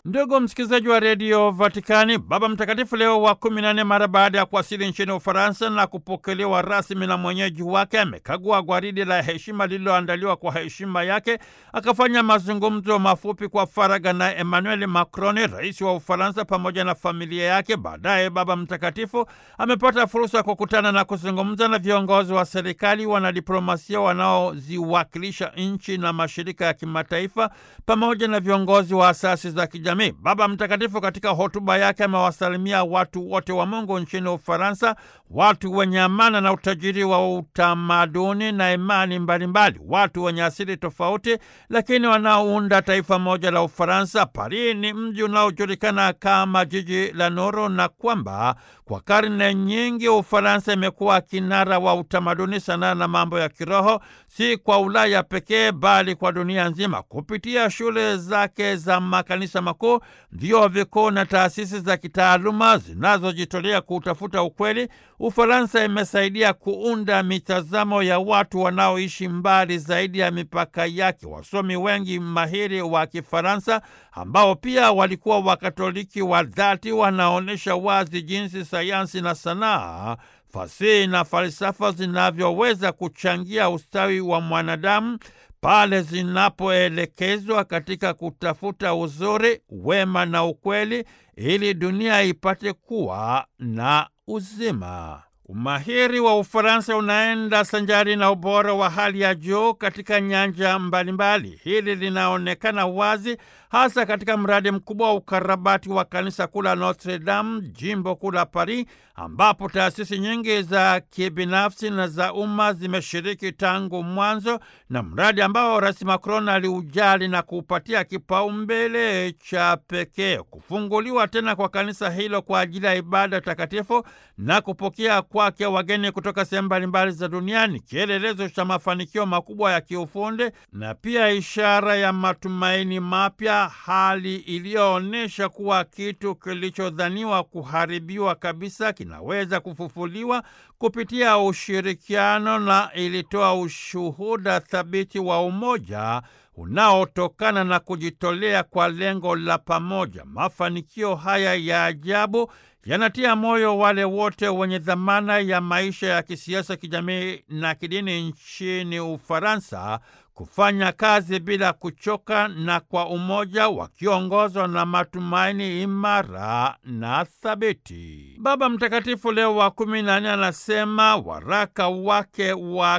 Ndugu msikilizaji wa redio Vatikani, Baba Mtakatifu Leo wa kumi na nne, mara baada ya kuwasili nchini Ufaransa na kupokelewa rasmi na mwenyeji wake, amekagua gwaridi la heshima lililoandaliwa kwa heshima yake, akafanya mazungumzo mafupi kwa faragha na Emmanuel Macron, rais wa Ufaransa, pamoja na familia yake. Baadaye Baba Mtakatifu amepata fursa ya kukutana na kuzungumza na viongozi wa serikali, wanadiplomasia wanaoziwakilisha nchi na mashirika ya kimataifa, pamoja na viongozi wa asasi za kijamii. Baba Mtakatifu katika hotuba yake amewasalimia watu wote wa Mungu nchini Ufaransa, watu wenye amana na utajiri wa utamaduni na imani mbalimbali, watu wenye asili tofauti, lakini wanaounda taifa moja la Ufaransa. Paris ni mji unaojulikana kama jiji la nuru, na kwamba kwa karne nyingi Ufaransa imekuwa kinara wa utamaduni, sanaa na mambo ya kiroho, si kwa Ulaya pekee, bali kwa dunia nzima. Kupitia shule zake za makanisa makuu, vyuo vikuu na taasisi za kitaaluma zinazojitolea kutafuta ukweli, Ufaransa imesaidia kuunda mitazamo ya watu wanaoishi mbali zaidi ya mipaka yake. Wasomi wengi mahiri wa Kifaransa ambao pia walikuwa Wakatoliki wa dhati wanaonyesha wazi jinsi sayansi na sanaa fasihi na falsafa zinavyoweza kuchangia ustawi wa mwanadamu pale zinapoelekezwa katika kutafuta uzuri, wema na ukweli, ili dunia ipate kuwa na uzima. Umahiri wa Ufaransa unaenda sanjari na ubora wa hali ya juu katika nyanja mbalimbali. Hili linaonekana wazi hasa katika mradi mkubwa wa ukarabati wa kanisa kuu la Notre Dame, jimbo kuu la Paris, ambapo taasisi nyingi za kibinafsi na za umma zimeshiriki tangu mwanzo, na mradi ambao Rais Macron aliujali na kuupatia kipaumbele cha pekee. Kufunguliwa tena kwa kanisa hilo kwa ajili ya ibada takatifu na kupokea kwake wageni kutoka sehemu mbalimbali za duniani, kielelezo cha mafanikio makubwa ya kiufundi na pia ishara ya matumaini mapya, hali iliyoonyesha kuwa kitu kilichodhaniwa kuharibiwa kabisa kinaweza kufufuliwa kupitia ushirikiano, na ilitoa ushuhuda thabiti wa umoja unaotokana na kujitolea kwa lengo la pamoja. Mafanikio haya ya ajabu yanatia moyo wale wote wenye dhamana ya maisha ya kisiasa, kijamii na kidini nchini Ufaransa kufanya kazi bila kuchoka na kwa umoja, wakiongozwa na matumaini imara na thabiti. Baba Mtakatifu Leo wa kumi na nne anasema waraka wake wa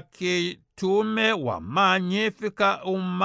kitume wa Magnificat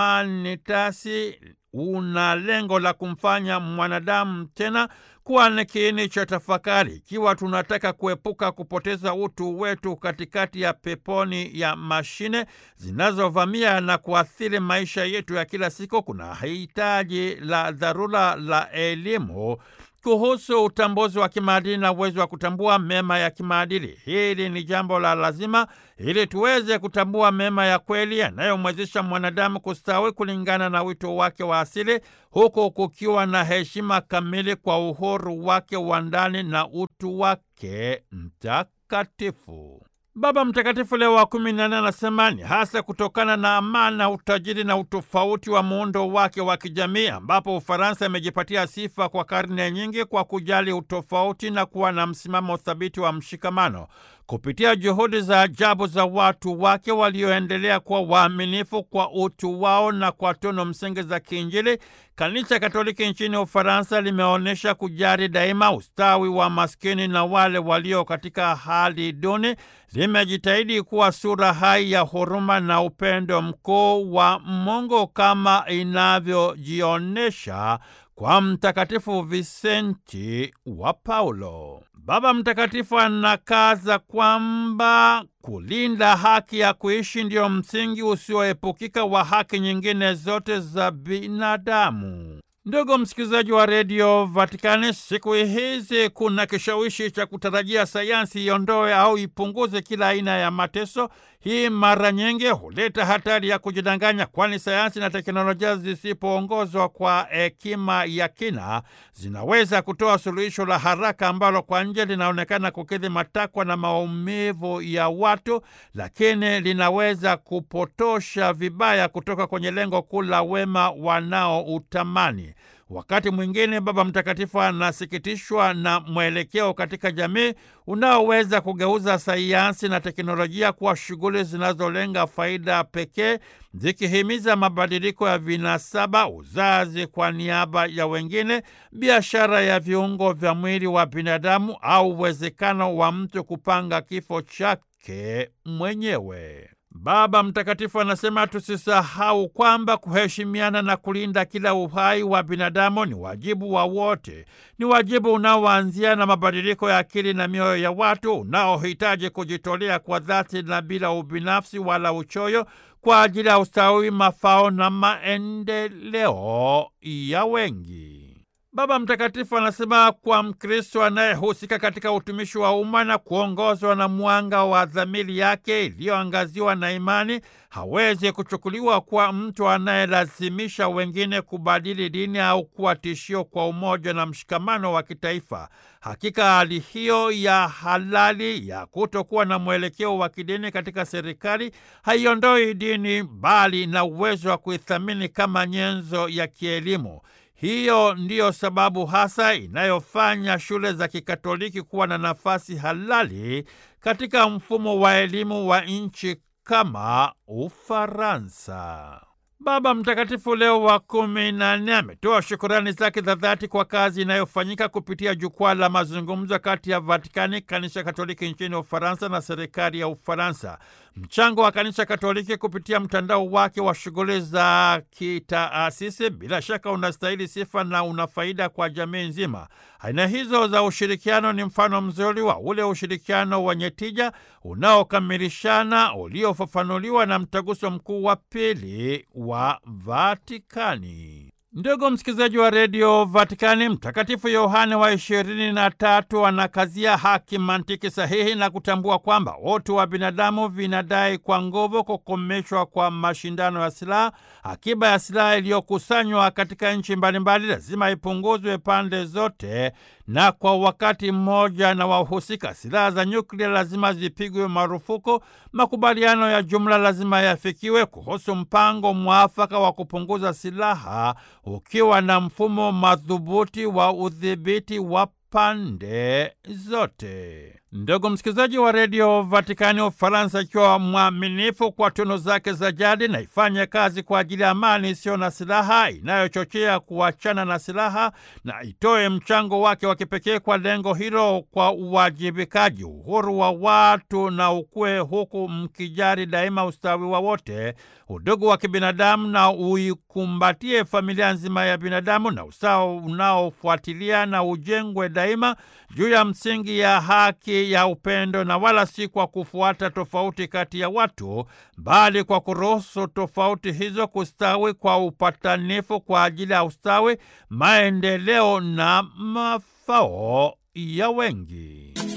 Humanitatis una lengo la kumfanya mwanadamu tena kuwa ni kiini cha tafakari. Ikiwa tunataka kuepuka kupoteza utu wetu katikati ya peponi ya mashine zinazovamia na kuathiri maisha yetu ya kila siku, kuna hitaji la dharura la elimu kuhusu utambuzi wa kimaadili na uwezo wa kutambua mema ya kimaadili. Hili ni jambo la lazima ili tuweze kutambua mema ya kweli yanayomwezesha mwanadamu kustawi kulingana na wito wake wa asili, huku kukiwa na heshima kamili kwa uhuru wake wa ndani na utu wake mtakatifu. Baba Mtakatifu Leo wa kumi na nne anasema ni hasa kutokana na amana, utajiri na utofauti wa muundo wake wa kijamii, ambapo Ufaransa imejipatia sifa kwa karne nyingi kwa kujali utofauti na kuwa na msimamo thabiti wa mshikamano. Kupitia juhudi za ajabu za watu wake walioendelea kuwa waaminifu kwa utu wao na kwa tunu msingi za kiinjili, Kanisa Katoliki nchini Ufaransa limeonyesha kujali daima ustawi wa maskini na wale walio katika hali duni. Limejitahidi kuwa sura hai ya huruma na upendo mkuu wa Mungu kama inavyojionyesha kwa Mtakatifu Visenti wa Paulo. Baba Mtakatifu anakaza kwamba kulinda haki ya kuishi ndiyo msingi usioepukika wa haki nyingine zote za binadamu. Ndugu msikilizaji wa redio Vatikani, siku hizi kuna kishawishi cha kutarajia sayansi iondoe au ipunguze kila aina ya mateso. Hii mara nyingi huleta hatari ya kujidanganya, kwani sayansi na teknolojia zisipoongozwa kwa hekima ya kina zinaweza kutoa suluhisho la haraka ambalo kwa nje linaonekana kukidhi matakwa na maumivu ya watu, lakini linaweza kupotosha vibaya kutoka kwenye lengo kuu la wema wanaoutamani. Wakati mwingine Baba Mtakatifu anasikitishwa na mwelekeo katika jamii unaoweza kugeuza sayansi na teknolojia kuwa shughuli zinazolenga faida pekee, zikihimiza mabadiliko ya vinasaba, uzazi kwa niaba ya wengine, biashara ya viungo vya mwili wa binadamu au uwezekano wa mtu kupanga kifo chake mwenyewe. Baba Mtakatifu anasema tusisahau kwamba kuheshimiana na kulinda kila uhai wa binadamu ni wajibu wa wote. Ni wajibu unaoanzia na mabadiliko ya akili na mioyo ya watu, unaohitaji kujitolea kwa dhati na bila ubinafsi wala uchoyo kwa ajili ya ustawi, mafao na maendeleo ya wengi. Baba Mtakatifu anasema kwa Mkristo anayehusika katika utumishi wa umma na kuongozwa na mwanga wa dhamiri yake iliyoangaziwa na imani, hawezi kuchukuliwa kuwa mtu anayelazimisha wengine kubadili dini au kuwa tishio kwa umoja na mshikamano wa kitaifa. Hakika hali hiyo ya halali ya kutokuwa na mwelekeo wa kidini katika serikali haiondoi dini, bali na uwezo wa kuithamini kama nyenzo ya kielimu. Hiyo ndiyo sababu hasa inayofanya shule za Kikatoliki kuwa na nafasi halali katika mfumo wa elimu wa nchi kama Ufaransa. Baba Mtakatifu Leo wa kumi na nne ametoa shukurani zake za dhati kwa kazi inayofanyika kupitia jukwaa la mazungumzo kati ya Vatikani, kanisa Katoliki nchini Ufaransa na serikali ya Ufaransa. Mchango wa kanisa Katoliki kupitia mtandao wake wa shughuli za kitaasisi bila shaka unastahili sifa na una faida kwa jamii nzima. Aina hizo za ushirikiano ni mfano mzuri wa ule ushirikiano wenye tija unaokamilishana uliofafanuliwa na mtaguso mkuu wa pili wa Vatikani. Ndugu msikilizaji wa redio Vatikani, Mtakatifu Yohane wa ishirini na tatu anakazia haki, mantiki sahihi na kutambua kwamba utu wa binadamu vinadai kwa nguvu kukomeshwa kwa mashindano ya silaha. Akiba ya silaha iliyokusanywa katika nchi mbalimbali lazima ipunguzwe pande zote na kwa wakati mmoja, na wahusika silaha za nyuklia lazima zipigwe marufuku. Makubaliano ya jumla lazima yafikiwe kuhusu mpango mwafaka wa kupunguza silaha ukiwa na mfumo madhubuti wa udhibiti wa pande zote. Ndugu msikilizaji wa redio Vatikani, Ufaransa ikiwa mwaminifu kwa tunu zake za jadi na ifanye kazi kwa ajili ya amani isiyo na silaha inayochochea kuachana na silaha na itoe mchango wake wa kipekee kwa lengo hilo kwa uwajibikaji, uhuru wa watu na ukue, huku mkijari daima ustawi wa wote, udugu wa kibinadamu na uikumbatie familia nzima ya binadamu na usawa unaofuatilia na ujengwe daima juu ya msingi ya haki ya upendo na wala si kwa kufuata tofauti kati ya watu, bali kwa kuruhusu tofauti hizo kustawi kwa upatanifu kwa ajili ya ustawi, maendeleo na mafao ya wengi.